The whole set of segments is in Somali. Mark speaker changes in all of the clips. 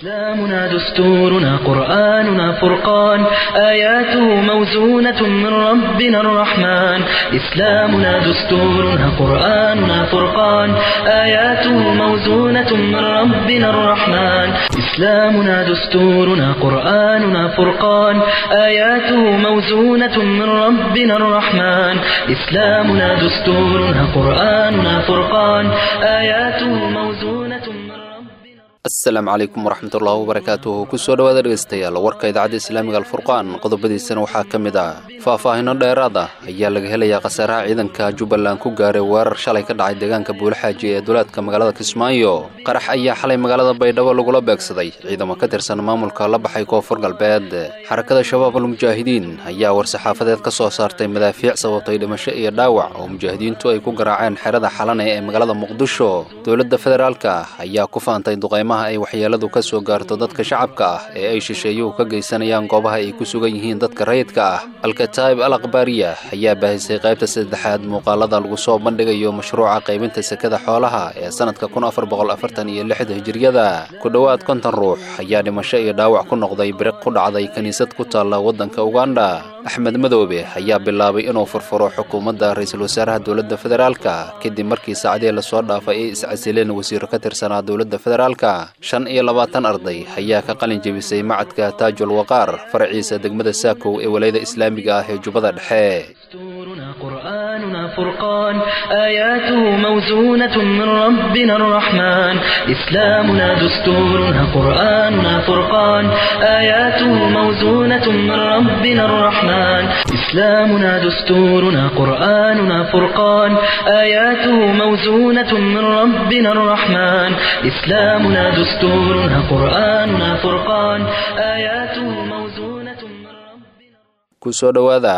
Speaker 1: إسلامنا دستورنا قرآننا فرقان آياته موزونة من ربنا الرحمن إسلامنا دستورنا قرآننا فرقان آياته موزونة من ربنا الرحمن إسلامنا دستورنا قرآننا فرقان آياته موزونة من ربنا الرحمن إسلامنا دستورنا قرآننا فرقان آياته موزونة من ربنا
Speaker 2: asalaamu calaykum waraxmatullaahi wabarakaatuhu kusoo dhowaada dhegaystayaal warka idaacadda islaamiga alfurqaan qodobadiisana waxaa ka mid ah faahfaahino dheeraad ah ayaa laga helayaa khasaaraha ciidanka jubbaland ku gaaray weerar shalay ka dhacay deegaanka buulaxaaji ee duleedka magaalada kismaayo qarax ayaa xalay magaalada baydhabo lagula beegsaday ciidamo ka tirsan maamulka la baxay koonfur galbeed xarakada shabaab almujaahidiin ayaa war-saxaafadeed ka soo saartay madaafiic sababtay dhimasho iyo dhaawac oo mujaahidiintu ay ku garaaceen xerada xalane ee magaalada muqdisho dowladda federaalka ayaa ku faantay duqaymaha ay waxyeeladu ka soo gaarto dadka shacabka ah ee ay shisheeyuhu ka geysanayaan goobaha ay ku sugan yihiin dadka rayidka ah alkataa'ib al akhbaariya ayaa baahisay qaybta saddexaad muuqaalada lagu soo bandhigayo mashruuca qaybinta sekada xoolaha ee sannadka kun afar boqol afartan iyo lixda hijiriyada ku dhowaad konton ruux ayaa dhimasho iyo dhaawac ku noqday biriq ku dhacday kiniisad ku taalla waddanka uganda axmed madoobe ayaa bilaabay inuu furfuro xukuumadda ra-iisul wasaaraha dowladda federaalka kadib markii saacadii lasoo dhaafay ay iscasileen wasiiro ka tirsanaa dowladda federaalka shan iyo labaatan arday ayaa ka qalin jebisay macadka taajul waqaar faraciisa degmada saakow ee walayada islaamiga ah ee jubbada dhexe
Speaker 1: دستورنا قرآننا فرقان آياته موزونة من ربنا الرحمن إسلامنا دستورنا قرآننا فرقان آياته موزونة من ربنا الرحمن إسلامنا دستورنا قرآننا فرقان آياته موزونة من ربنا الرحمن إسلامنا دستورنا قرآننا فرقان آياته موزونة من ربنا
Speaker 2: kusoo dhowaada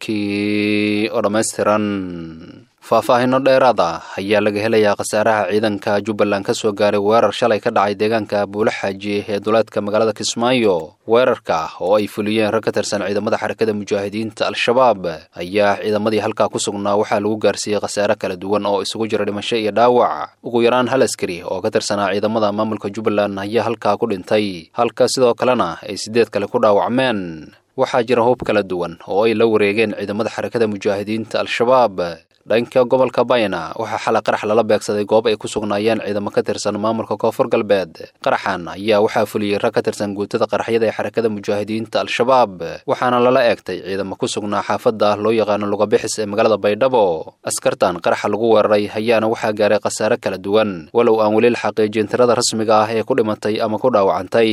Speaker 2: warkii oo dhammaystiran faahfaahino dheeraad ah ayaa laga helayaa khasaaraha ciidanka jubbaland ka soo gaaray weerar shalay ka dhacay deegaanka buulaxaaji ee duleedka magaalada kismaayo weerarka oo ay fuliyeen rag ka tirsan ciidamada xarakada mujaahidiinta al-shabaab ayaa ciidamadii halkaa ku sugnaa waxaa lagu gaarsiiyey khasaare kala duwan oo isugu jira dhimasho iyo dhaawac ugu yaraan hal askari oo ka tirsanaa ciidamada maamulka jubbaland ayaa halkaa ku dhintay halka sidoo kalena ay siddeed kale ku dhaawacmeen waxaa jira hub kala duwan oo ay la wareegeen ciidamada xarakada mujaahidiinta al-shabaab dhanka gobolka bayna waxaa xalay qarax lala beegsaday goob ay ku sugnaayeen ciidamo ka tirsan maamulka koonfur galbeed qaraxan ayaa waxaa fuliyey rag ka tirsan guutada qaraxyada ee xarakada mujaahidiinta al-shabaab waxaana lala eegtay ciidamo ku sugnaa xaafadda loo yaqaano lugabixis ee magaalada baydhabo askartan qaraxa lagu weeraray ayaana waxaa gaaray khasaare kala duwan walow aan weli la xaqiijin tirada rasmiga ah ee ku dhimatay ama ku dhaawacantay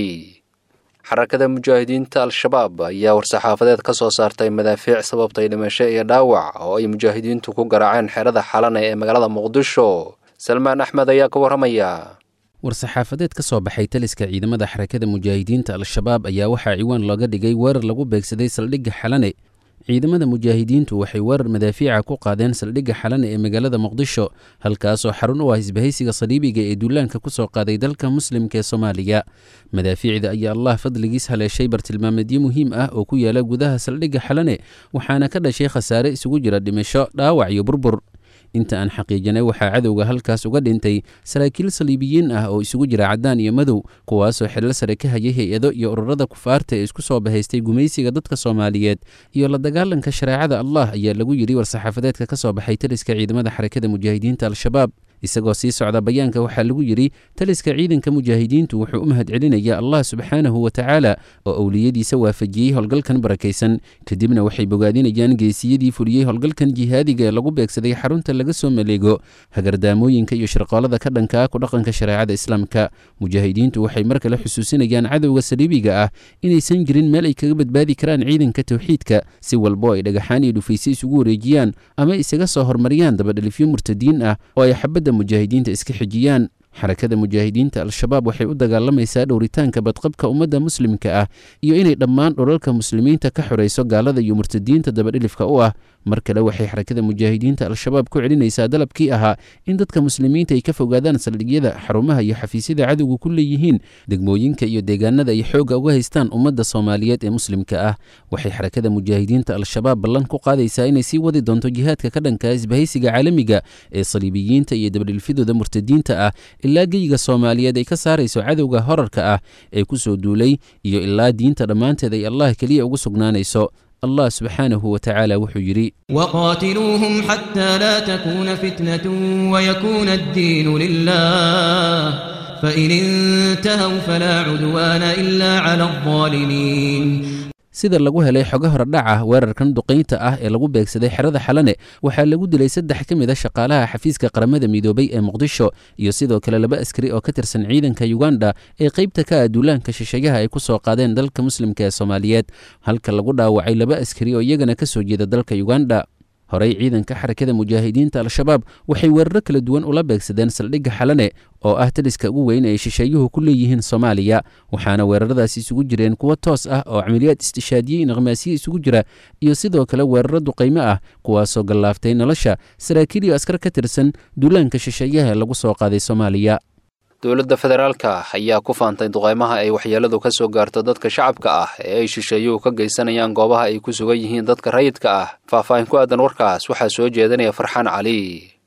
Speaker 2: xarakada mujaahidiinta al-shabaab ayaa war-saxaafadeed ka soo saartay madaafiic sababtay dhimasho iyo dhaawac oo ay mujaahidiintu ku garaaceen xerada xalane ee magaalada muqdisho salmaan axmed ayaa ka warramaya
Speaker 3: war-saxaafadeed ka soo baxay taliska ciidamada xarakada mujaahidiinta al-shabaab ayaa waxaa ciwaan looga dhigay weerar lagu beegsaday saldhigga xalane ciidamada mujaahidiintu waxay weerar madaafiica ku qaadeen saldhigga xalane ee magaalada muqdisho halkaasoo xarun u ah isbahaysiga saliibiga ee duulaanka ku soo qaaday dalka muslimka ee soomaaliya madaafiicda ayaa allah fadligiis haleeshay bartilmaameedyo muhiim ah oo ku yaala gudaha saldhigga xalane waxaana ka dhashay khasaare isugu jira dhimasho dhaawac iyo burbur inta aan xaqiijinay waxaa cadowga halkaas uga dhintay saraakiil saliibiyiin ah oo isugu jira caddaan iyo madow kuwaasoo xilal sare ka hayay hay-ado iyo ururada kufaarta ee isku soo bahaystay gumaysiga dadka soomaaliyeed iyo la dagaalanka shareecada allah ayaa lagu yidhi war-saxaafadeedka ka soo baxay taliska ciidamada xarakada mujaahidiinta al-shabaab isagoo sii socda bayaanka waxaa lagu yidhi taliska ciidanka mujaahidiintu wuxuu u mahad celinayaa allah subxaanahu wa tacaala oo owliyadiisa waafajiyey howlgalkan barakaysan kadibna waxay bogaadinayaan geesiyadii fuliyey howlgalkan jihaadiga ee lagu beegsaday xarunta laga soo maleego hagardaamooyinka iyo shirqoolada ka dhankaa ku dhaqanka shareecada islaamka mujaahidiintu waxay mar kale xusuusinayaan cadowga saliibiga ah inaysan jirin meel ay kaga badbaadi karaan ciidanka towxiidka si walbo ay dhagaxaan iyo dhufayse isugu wareejiyaan ama isaga soo hormariyaan dabadhalifyo murtadiin ah oo ay xabadda mujaahidiinta iska xijiyaan xarakada mujaahidiinta al-shabaab waxay u dagaalamaysaa dhowritaanka badqabka ummadda muslimka ah iyo inay dhammaan dhulalka muslimiinta ka xorayso gaalada iyo murtadiinta dabadhilifka u ah mar kale waxay xarakada mujaahidiinta al-shabaab ku celinaysaa dalabkii ahaa in dadka muslimiinta ay ka fogaadaan saldhigyada xarumaha iyo xafiisyada cadowga ku leeyihiin degmooyinka iyo deegaanada ay xoogga uga haystaan ummadda soomaaliyeed ee muslimka ah waxay xarakada mujaahidiinta al-shabaab ballan ku qaadaysaa inay sii wadi doonto jihaadka ka dhanka isbahaysiga caalamiga ee saliibiyiinta iyo dabadhilfidooda murtadiinta ah ilaa geyiga soomaaliyeed ay ka saarayso cadowga horarka ah ee ku soo duulay iyo ilaa diinta dhammaanteed ay allah keliya ugu sugnaanayso allah subxaanahu wa tacaala wuxuu yidhi
Speaker 4: وقاتلوهم حتى لا تكون فتنة ويكون الدين لله فإن انتهوا فلا عدوان إلا على الظالمين
Speaker 3: sida lagu helay xogo horedhaca weerarkan duqaynta ah ee lagu beegsaday xerada xalane waxaa lagu dilay saddex ka mid a shaqaalaha xafiiska qaramada midoobay ee muqdisho iyo sidoo kale laba askari oo ka tirsan ciidanka yuganda ee qaybta ka ah duulaanka shisheeyaha ay ku soo qaadeen dalka muslimka ee soomaaliyeed halka lagu dhaawacay laba askari oo iyagana ka soo jeeda dalka yuganda horey ciidanka xarakada mujaahidiinta al-shabaab waxay weeraro kala duwan ula beegsadeen saldhigga xalane oo ah taliska ugu weyn ay shisheeyuhu ku leeyihiin soomaaliya waxaana weeraradaasi isugu jireen kuwo toos ah oo camaliyaad istishaadiye naqmaasiye isugu jira iyo sidoo kale weeraro duqaymo ah kuwaasoo gallaaftay nolosha saraakiil iyo askar ka tirsan duulaanka shisheeyaha lagu soo qaaday soomaaliya
Speaker 2: dowladda federaalka ayaa ku faantay duqaymaha ay waxyeeladu ka soo gaarto dadka shacabka ah ee ay shisheeyuhu ka geysanayaan goobaha ay ku sugan yihiin dadka rayidka ah faahfaahin ku aadan warkaas waxaa soo jeedinaya farxaan cali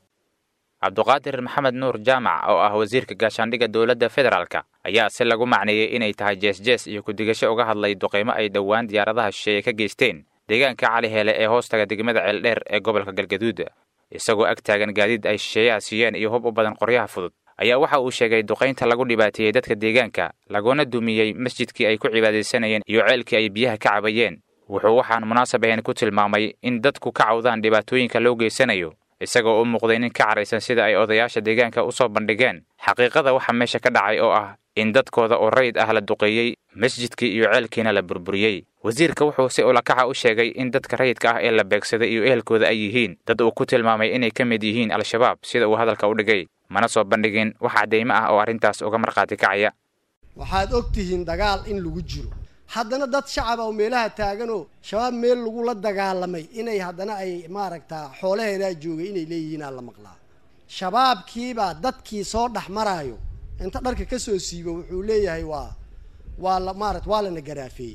Speaker 5: cabduqaadir maxamed nuur jaamac oo ah wasiirka gaashaandhigga dowladda federaalka ayaa si lagu macneeyey inay tahay jees-jees iyo ku-digasho uga hadlay duqaymo ay dhowaan diyaaradaha shisheeye ka geysteen deegaanka cali hele ee hoostaga degmada ceeldheer ee gobolka galgaduud isagoo ag taagan gaadiid ay shisheeyaha siiyeen iyo hub u badan qoryaha fudud ayaa waxa uu sheegay duqaynta lagu dhibaateeyey dadka deegaanka laguna dumiyey masjidkii ay ku cibaadaysanayeen iyo ceelkii ay biyaha ka cabayeen wuxuu waxaan munaasab ahayn ku tilmaamay in dadku ka cawdaan dhibaatooyinka loo geysanayo isagoo u muuqday nin ka caraysan sida ay odayaasha deegaanka u soo bandhigeen xaqiiqada waxa meesha ka dhacay oo ah in dadkooda oo rayid ah la duqeeyey masjidkii iyo ceelkiina la burburiyey wasiirka wuxuu si ulakaxa u sheegay in dadka rayidka ah ee la beegsaday iyo ehelkooda ay yihiin dad uu ku tilmaamay inay ka mid yihiin al-shabaab sida uu hadalka u dhigay mana soo bandhigin wax caddaymo ah oo arrintaas uga markhaati kacaya
Speaker 6: waxaad og tihiin dagaal in lagu jiro haddana dad shacab oo meelaha taaganoo shabaab meel lagula dagaalamay inay haddana ay maaragtaa xoolaheenaa joogay inay leeyihiinaa la maqlaa shabaabkiibaa dadkii soo dhex maraayo inta dharka ka soo siibo wuxuu leeyahay waa waa la maarata waa lana garaafeeyey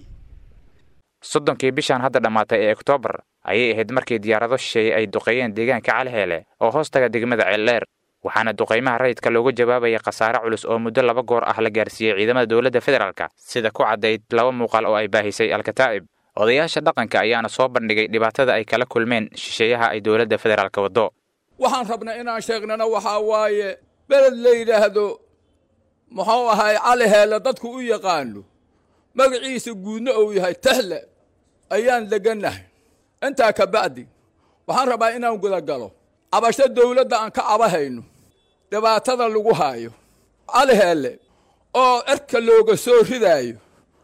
Speaker 5: soddonkii bishan hadda dhammaatay ee oktoobar ayay ahayd markii diyaarado shisheeye ay duqeeyeen deegaanka caliheele oo hoostaga degmada ceeldheer waxaana duqaymaha rayidka looga jawaabaya khasaare culus oo muddo laba goor ah la gaarsiiyey ciidamada dowladda federaalka sida ku caddayd laba muuqaal oo ay baahisay alkataa'ib odayaasha dhaqanka ayaana soo bandhigay dhibaatada ay kala kulmeen shisheeyaha ay dowladda federaalka waddo
Speaker 7: waxaan rabnaa inaan sheegnana waxaa waaye beled la yidhaahdo muxuu ahay cali heelle dadku u yaqaano magaciisa guudna uu yahay tahle ayaan degannahay intaa ka bacdi waxaan rabaa inaan gudagalo cabasho dawladda aan ka cabahayno dhibaatada lagu haayo cali heelle oo cerka looga soo ridaayo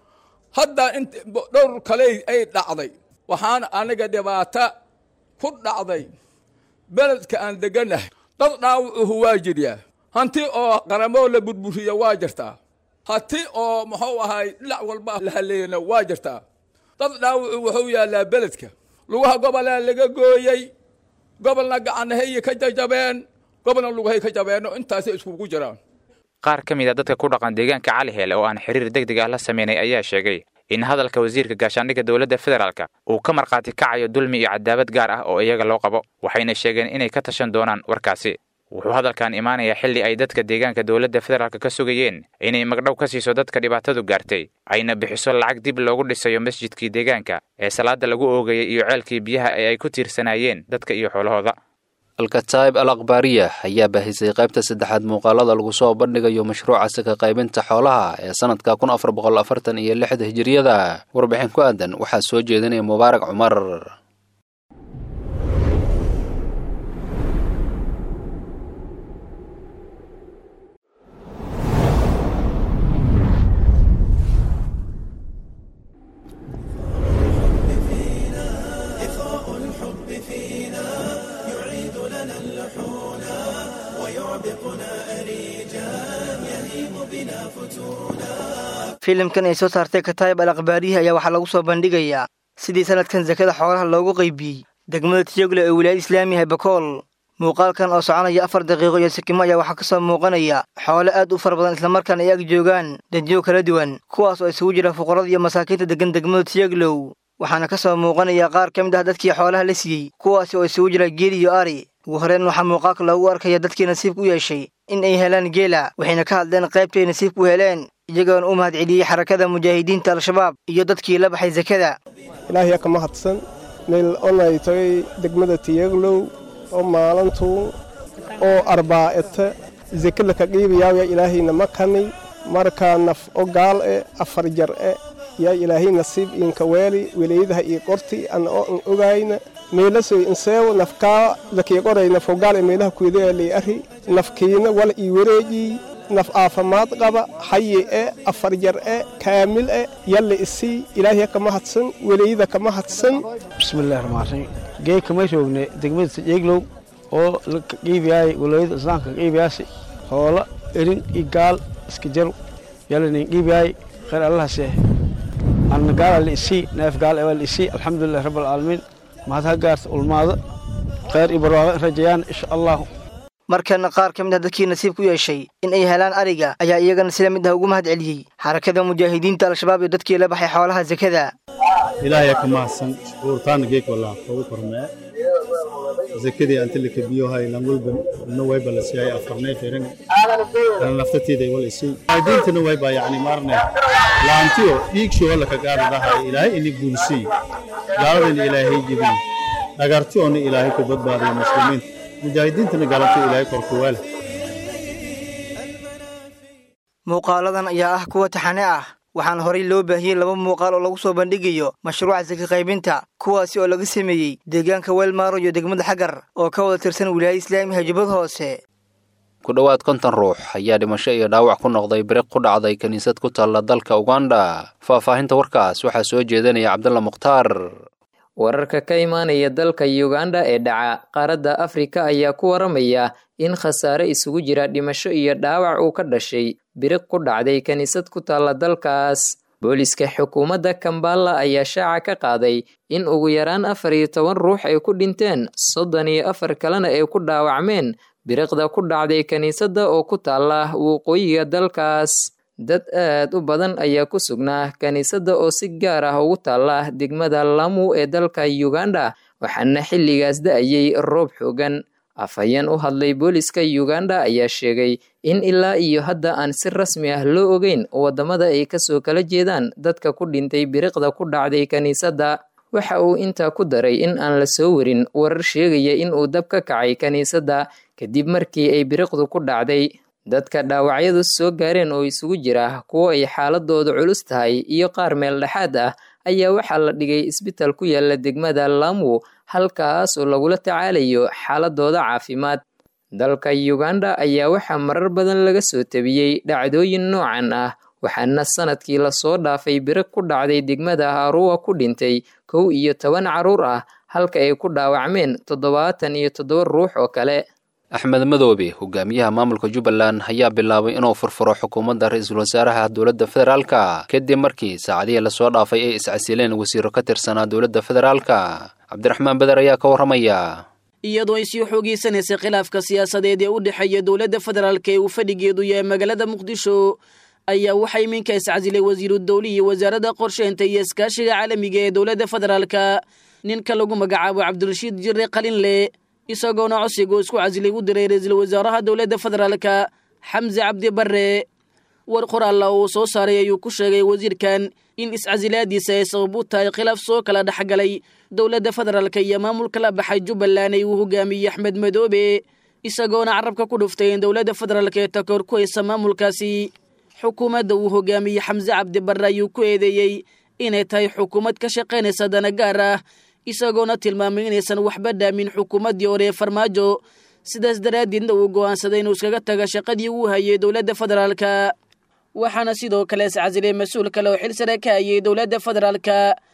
Speaker 7: hadda int dhowr kale ay dhacday waxaan aniga dhibaato ku dhacday beledka aan degannahay dad dhaawucuhu waa jiryaa hanti oo qaramoo la burburiya waa jirtaa hanti oo muxuu ahay dhinac walba la haleeyana waa jirtaa dad dhaawucu wuxuu yaallaa beledka lugaha gobolaa laga gooyey gobolna gacanahayy ka jajabeen gobolna lugahay ka jabeenno intaasay iskugu jiraan
Speaker 5: qaar ka mid a dadka ku dhaqan deegaanka cali heele oo aan xiriir deg deg ah la sameynay ayaa sheegay in hadalka wasiirka gaashaandhigga dowladda federaalka uu ka markhaati kacayo dulmi iyo cadaabad gaar ah oo iyaga loo qabo waxayna sheegeen inay ka tashan doonaan warkaasi wuxuu hadalkan imaanayaa xilli ay dadka deegaanka dowladda federaalka ka sugayeen inay magdhow ka siiso dadka dhibaatadu gaartay ayna bixiso lacag dib loogu dhisayo masjidkii deegaanka ee salaada lagu oogayay iyo ceelkii biyaha ee ay ku tiirsanaayeen dadka iyo xoolahooda
Speaker 2: alkataa'ib al akhbaariya ayaa baahisay qaybta saddexaad muuqaalada lagu soo bandhigayo mashruuca saka qaybinta xoolaha ee sanadka kun afar boqol afartan iyo lixda hijiriyada warbixin ku aadan waxaa soo jeedinaya mubaarak cumar
Speaker 8: filimkan ay soo saartay kataayib al akhbaarihi ayaa waxaa lagu soo bandhigayaa sidii sanadkan sakada xoolaha loogu qaybiyey degmada tiyogle ee wilaayada islaamiyaha bakool muuqaalkan oo soconaya afar daqiiqo iyo sikimo ayaa waxaa ka soo muuqanaya xoolo aad u fara badan islamarkaana ay ag joogaan dadyo kala duwan kuwaas oo isugu jira fuqarada iyo masaakiinta deggan degmada tiyoglow waxaana ka soo muuqanaya qaar ka mid ah dadkii xoolaha la siiyey kuwaasi oo isugu jira geel iyo ari ugu horreyn waxaa muuqaalka loogu arkaya dadkii nasiibka u yeeshay in ay helaan geela waxayna ka hadleen qaybtay nasiibka u heleen iyagoona u mahad celiyey xarakada mujaahidiinta al-shabaab iyo dadkii la baxay sakada
Speaker 9: ilaahiya ka mahadsan meel onay tagay degmada tiyaglow oo maalintu oo arbaa'ata sekada ka qiibayaawya ilaahayna ma kani markaa naf o gaal e afar jar e yaa ilaahay nasiib iinka weeli welayadaha ii qorti ana oo an ogayna meelasoy inseewo nafkaa lakii qoray nafo gaal e meelaha kuedaaalay ari nafkiina wala ii wareejiy naf aafamaad qaba xayi e afar jar e kaamil e yalla isii ilaahiya ka mahadsan welayada ka mahadsan
Speaker 10: bismillahi raxmaan raxiim gee kama joogne degmada sajeeglow oo la qiibiyaay walayada islaamka qiibiyaasi hoola erin iyo gaal iska jaru yalanin qiibiyaay khayr allahase anna gaala la isii neef gaal ewaa la isii alxamdulilahi rabbi alcaalamiin mahad ha gaarta ulmaado khayr iyo barwaaqo in rajayaan insha allahu
Speaker 8: markana qaar ka mid ah dadkii nasiib ku yeeshay in ay helaan ariga ayaa iyagana sila mid ah ugu mahad celiyey xarakada mujaahidiinta al-shabaab iyo dadkii la baxay xoolaha sakada
Speaker 11: ilaahaya ka mahadsan uurtaana geeg walaa ugu kormee zakadii antilika biyohay langulban na wayba la siiyay afarnay firin ana naftateeda wala isii diintana wayba yani marne laantiyo dhiigsho wala ka gaaradahay ilaahay ini guulsii gaaladana ilaahay jibin dhagartiyoona ilaahay ku badbaadiyo muslimiinta mujaahidiintana gaalanta ilaahay korkuwaale
Speaker 8: muuqaaladan ayaa ah kuwa taxane ah waxaana horay loo baahiyey laba muuqaal oo lagu soo bandhigayo mashruuca saka qaybinta kuwaasi oo laga sameeyey deegaanka weelmaaro iyo degmada xagar oo ka wada tirsan wilaayada islaamiga jubbad hoose
Speaker 2: ku dhowaad konton ruux ayaa dhimasho iyo dhaawac ku noqday biriq ku dhacday kiniisad ku taalla dalka uganda faahfaahinta warkaas waxaa soo jeedanaya cabdulla mukhtaar
Speaker 12: wararka ka imaanaya dalka uganda ee dhaca qaaradda afrika ayaa ku waramaya in khasaare isugu jira dhimasho iyo dhaawac uu ka dhashay biriq ku dhacday kiniisad ku taalla dalkaas booliska xukuumadda kambala ayaa shaaca ka qaaday in ugu yaraan afar iyo toban ruux ay ku dhinteen soddon iyo afar kalena ay ku dhaawacmeen biriqda ku dhacday kiniisadda oo ku taalla waqooyiga dalkaas dad aad u badan ayaa ku sugnaa kiniisadda oo si gaar ah ugu taalla degmada lamu ee dalka uganda waxaana xilligaas da-ayay roob xoogan afhayeen u hadlay booliska uganda ayaa sheegay in ilaa iyo hadda aan si rasmi ah loo ogeyn waddamada ay kasoo kala jeedaan dadka ku dhintay biriqda ku dhacday kiniisadda waxa uu intaa ku daray in aan la soo warin warar sheegaya in uu dab ka kacay kiniisadda kadib markii ay biriqdu ku dhacday dadka dhaawacyadu soo gaareen oo isugu jira kuwo ay xaaladoodu culus tahay iyo qaar meel dhexaad ah ayaa waxaa la dhigay isbitaal ku yaala degmada lamu halkaas oo lagula tacaalayo xaaladooda caafimaad dalka uganda ayaa waxaa marar badan laga soo tabiyey dhacdooyin noocan ah waxaana sanadkii lasoo dhaafay biriq ku dhacday degmada haruwa ku dhintay kow iyo toban carruur ah halka ay ku dhaawacmeen toddobaatan iyo toddoba ruux oo kale
Speaker 2: axmed madoobe hogaamiyaha maamulka jubbaland ayaa bilaabay inuu furfuro xukuumadda ra-iisul wasaaraha dowladda federaalka kadib markii saacadihii lasoo dhaafay ay iscasileen wasiiro ka tirsanaa dowladda federaalka cabdiraxmaan beder ayaa ka warramaya
Speaker 13: iyadoo ay sii xoogeysanaysay khilaafka siyaasadeed ee u dhexeeya dowladda federaalka ee uu fadhigeedu yahay magaalada muqdisho ayaa waxaa iminka iscasilay wasiiru dowli iyo wasaaradda qorsheynta iyo iskaashiga caalamiga ee dowladda federaalka ninka lagu magacaabo cabdirashiid jirre qalinle isagoona codsiga uu isku casilay u diray ra-iisul wasaaraha dowladda federaalka xamse cabdi barre war qoraalla uu soo saaray ayuu ku sheegay wasiirkan in iscasilaadiisa ay sabab u tahay khilaaf soo kala dhexgalay dowladda federaalka iyo maamulka la baxay jubbaland ay uu hogaamiyey axmed madoobe isagoona carabka ku dhuftay in dowladda federaalka ee takoor ku haysa maamulkaasi xukuumadda uu hogaamiyey xamse cabdi barre ayuu ku eedeeyey inay tahay xukuumad ka shaqaynaysa dana gaar ah isagoona tilmaamay inaysan waxba dhaamin xukuumaddii hore ee farmaajo sidaas daraaddeedna uu go'aansaday inuu iskaga taga shaqadii uu hayay dowladda federaalka waxaana sidoo kale iscasilay mas-uul kale oo xil sare ka hayay dowladda federaalka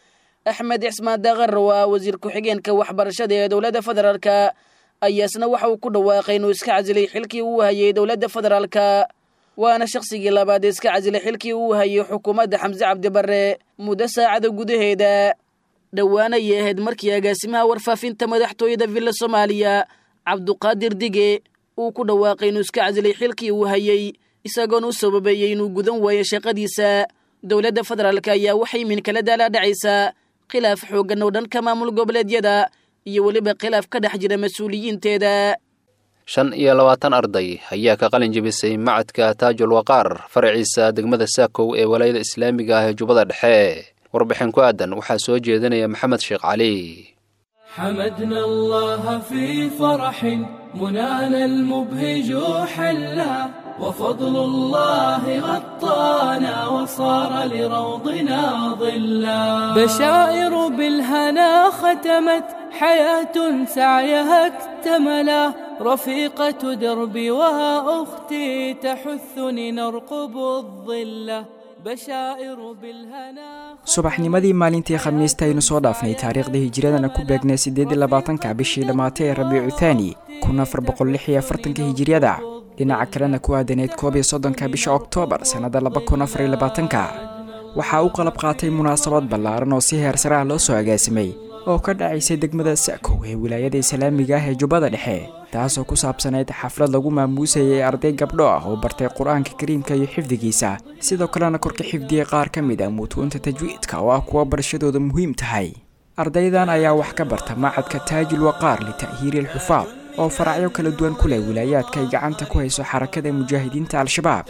Speaker 13: axmed cismaan daqarrow ah wasiir ku-xigeenka waxbarashada ee dowladda federaalka ayaasna waxa uu ku dhawaaqay inuu iska casilay xilkii uu hayay dowladda federaalka waana shaqsigii labaad ee iska casilay xilkii uu hayay xukuumadda xamse cabdi barre muddo saacada gudaheeda dhowaana ayay ahayd markii agaasimaha warfaafinta madaxtooyada villa soomaaliya cabduqaadir dige uu ku dhawaaqay inuu iska casilay xilkii uu hayey isagoona u sababeeyey inuu gudan waayo shaqadiisa dowladda federaalk ayaa waxay minkala daalaa dhacaysaa khilaaf xooggan oo dhanka maamul goboleedyada iyo weliba khilaaf ka dhex jira mas-uuliyiinteeda
Speaker 2: shan iyo labaatan arday ayaa ka qalin jebisay macadka taajul waqaar faraciisa degmada saakow ee walaayada islaamiga ah ee jubbada dhexe warbixin ku aadan waxaa soo jeedinaya maxamed sheekh cali
Speaker 14: حمدنا الله في فرح منانا المبهج حلا وفضل الله غطانا وصار لروضنا ظلا بشائر بالهنا ختمت حياة سعيها اكتملا رفيقة دربي وأختي تحثني نرقب الظلة بشائر بالهنا
Speaker 15: subaxnimadii maalintii khamiista aynu soo dhaafnay taariikhda hijiradana ku beegnay siddeed iyo labaatanka bishii dhammaatay ee rabiicu thaani kun afar boqol lix iyo afartanka hijiriyada dhinaca kalena ku aadaneyd koob iyo soddonka bisha oktoobar sannada laba kun afar iyo labaatanka waxaa u qalab qaatay munaasabad ballaaran oo si heersare ah loo soo agaasimay oo ka dhacaysay degmada sa'kow ee wilaayada islaamiga ah ee jubbada dhexe taasoo ku saabsanayd xaflad lagu maamuusayay arday gabdho ah oo bartay qur-aanka kariimka iyo xifdigiisa sidoo kalena korka xifdiyey qaar ka mid ah mutuunta tajwiidka oo ah kuwa barashadooda muhiim tahay ardaydan ayaa wax ka barta macadka taajul waqaar lita'hiiri alxufaad oo faracyo kala duwan ku leh wilaayaadka ay gacanta ku hayso xarakada mujaahidiinta al-shabaab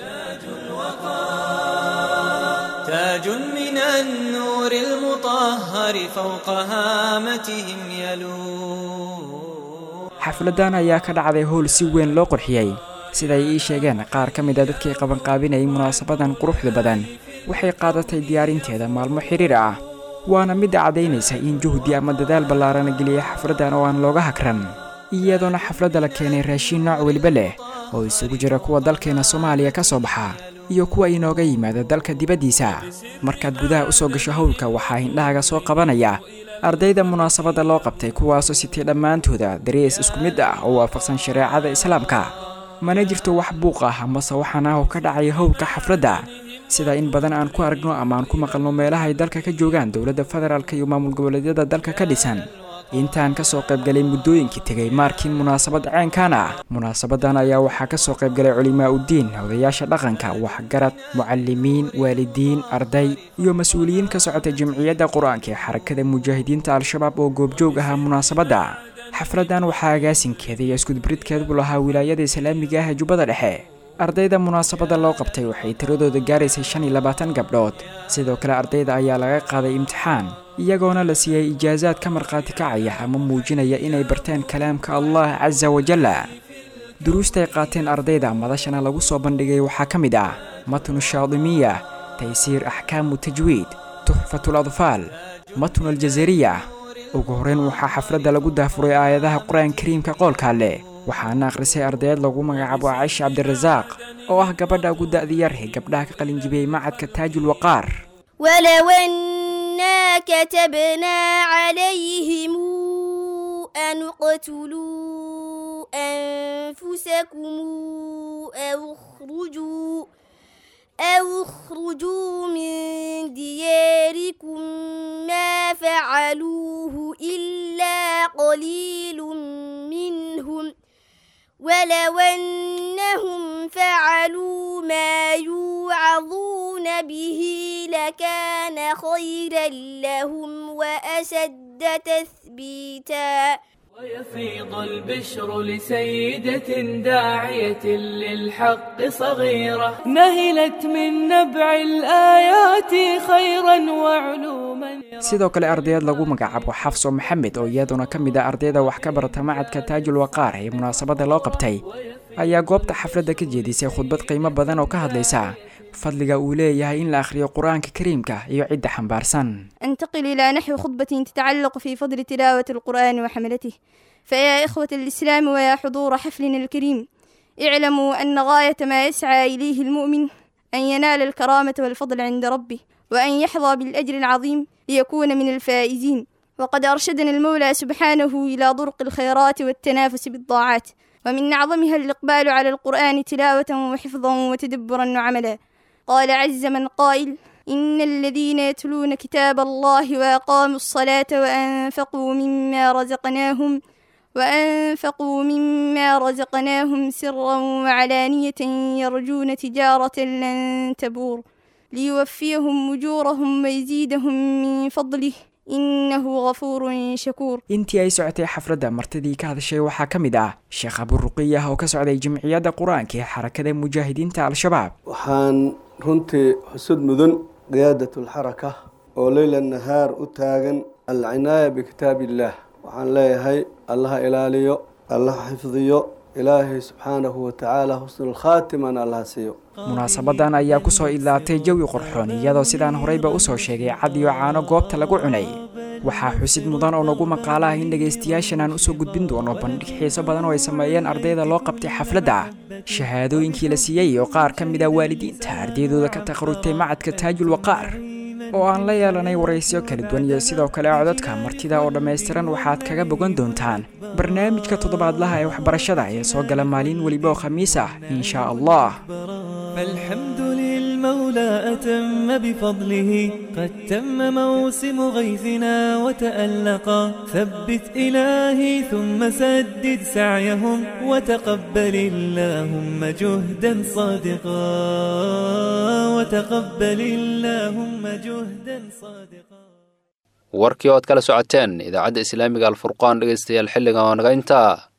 Speaker 14: تاج من النور المطهر فوق هامتهم يلو
Speaker 15: xafladan ayaa ka dhacday howl si weyn loo qurxiyey siday ii sheegeen qaar ka mid a dadkii qabanqaabinayay munaasabadan quruxda badan waxay qaadatay diyaarinteeda maalmo xiriir ah waana midda caddaynaysa in juhdi ama dadaal ballaarana geliyay xafladdan oo aan looga hagran iyadoona xafladda la keenay raashiin nooc weliba leh oo isugu jira kuwa dalkeena soomaaliya ka soo baxa iyo kuwa inooga yimaada dalka dibaddiisa markaad gudaha u soo gasho howlka waxaa hindhahaga soo qabanaya ardayda munaasabadda loo qabtay kuwaasoo sitay dhammaantooda darees isku mid ah oo waafaqsan shareecada islaamka mana jirto wax buuq ah amase waxaan ah oo ka dhacaya howlka xafladda sida in badan aan ku aragno ama aan ku maqalno meelaha ay dalka ka joogaan dowladda federaalk iyo maamul goboleedyada dalka ka dhisan intaan ka soo qaybgalay muddooyinkii tegay maarkiin munaasabad ceenkan ah munaasabadan ayaa waxaa ka soo qaybgalay culimaa uddiin odayaasha dhaqanka waxgarad mucalimiin waalidiin arday iyo mas-uuliyiin ka socota jamciyadda qur-aanka ee xarakada mujaahidiinta al-shabaab oo goobjoog ahaa munaasabadda xafladdan waxaa agaasinkeeda iyo iskudubridkeedu lahaa wilaayada islaamiga ah ee jubbada dhexe ardayda munaasabadda loo qabtay waxay tiradooda gaaraysay shan iyo labaatan gabdhood sidoo kale ardayda ayaa laga qaaday imtixaan iyagoona la siiyey ijaasaad ka markhaati kacaya ama muujinaya inay barteen kalaamka allah casa wajalla duruustay qaateen ardayda madashana lagu soo bandhigay waxaa ka mid ah matnu shaadimiya taysiir axkaamu tajwiid tuxfatul adfaal matnu aljazariya ugu horreyn waxaa xafladda lagu daafuray aayadaha qur-aan kariimka qoolka leh waxaana akhrisay ardayd lagu magacaabo caaisha cabdirasaaq oo ah gabadha ugu da'di yar ee gabdhaha ka qalinjibiyey macadka taajul waqaar
Speaker 16: ولو أنا كتبنا عليهم أن اقتلوا أنفسكم أو اخرجوا أو اخرجوا من دياركم ما فعلوه إلا قليل منهم ولو أنهم فعلوا ما يوعظون به لكان خيرا لهم وأشد تثبيتا
Speaker 14: ويفيض البشر لسيدة داعية للحق صغيرة نهلت من نبع الآيات خيرا وعلوما
Speaker 15: sidoo kale ardayaed lagu magacaabo xafso maxamed oo iyaduna ka mid ah ardayda wax ka barata macadka taajul waqaar ee munaasabadda loo qabtay ayaa goobta xafladda ka jeedisay khudbad qiimo badan oo ka hadlaysa fadliga uu leeyahay in la akhriyo qur-aanka kariimka iyo cidda xambaarsan
Speaker 16: انتقل إلى نحو خطبة تتعلق في فضل تلاوة القرآن وحملته فيا إخوة الإسلام ويا حضور حفلنا الكريم اعلموا أن غاية ما يسعى إليه المؤمن أن ينال الكرامة والفضل عند ربه وأن يحظى بالأجر العظيم ليكون من الفائزين وقد أرشدنا المولى سبحانه إلى طرق الخيرات والتنافس بالطاعات ومن أعظمها الإقبال على القرآن تلاوة وحفظا وتدبرا وعملا قال عز من قائل إن الذين يتلون كتاب الله وأقاموا الصلاة وأنفقوا مما رزقناهم وأنفقوا مما رزقناهم سرا وعلانية يرجون تجارة لن تبور ليوفيهم أجورهم ويزيدهم من فضله إنه غفور شكور
Speaker 15: intii ay socotay xafladda martidii ka hadashay waxaa ka mid ah sheekh aburuqiyah oo ka socday jimciyadda qur-aanka ee xarakada mujaahidiinta al-shabaab
Speaker 17: waxaan runtii xusud mudan qiyaadatulxaraka oo leyla nahaar u taagan alcinaaya bikitaab illaah waxaan leeyahay allaha ilaaliyo allaha xifdiyo ilaahay subxaanahu watacaala xusnulkhaatimana allaha siiyo
Speaker 15: munaasabadan ayaa kusoo idlaatay jawi qorxoon iyadoo sidaan horeyba usoo sheegay cad iyo caano goobta lagu cunay waxaa xusid mudan oo nagu maqaala ah in dhegaystayaashan aan usoo gudbin doono bandhig xiiso badan oo ay sameeyeen ardayda loo qabtay xafladda shahaadooyinkii la siiyey oo qaar ka mid ah waalidiinta ardaydooda ka takharujtay macadka taajul waqaar oo aan la yeelanay waraysyo kala duwan iyo sidoo kale codadka martida oo dhammaystiran waxaad kaga bogan doontaan barnaamijka toddobaadlaha ee waxbarashada ee soo gala maalin weliba oo khamiis ah insha allah
Speaker 14: فالحمد للمولى أتم بفضله قد تم موسم غيثنا وتألقا ثبت إلهي ثم سدد سعيهم وتقبل اللهم جهدا صادقا وتقبل اللهم جهدا صادقا
Speaker 2: warkii ood kala socoteen idaacadda islaamiga alfurqaan dhegaystayaal xilligan waa naga intaa